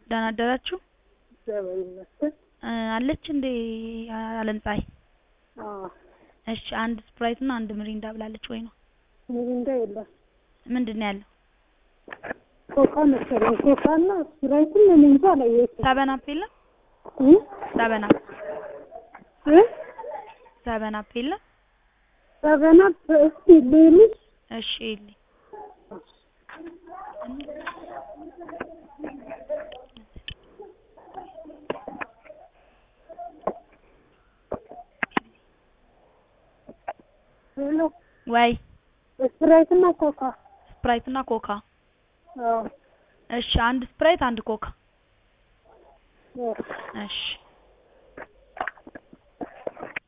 ደህና አደራችሁ? እግዚአብሔር ይመስገን። እ አለች እንዴ አለምፀሐይ? አዎ እሺ አንድ ስፕራይት እና አንድ ሚሪንዳ ብላለች ወይ ነው? ሚሪንዳ የለም ምንድን ነው ያለው? ኮካ መሰለኝ። ኮካ እና ስፕራይትም እኔ እንጃ አላየሁትም። ሰበን አፕ የለም? እ ሰበን አፕ እ ሰበን አፕ የለም? ሰበን አፕ እስኪ ልልሽ እሺ ይልኝ ሄሎ ወይ ስፕራይት እና ኮካ ስፕራይት እና ኮካ አዎ እሺ አንድ ስፕራይት አንድ ኮካ አዎ እሺ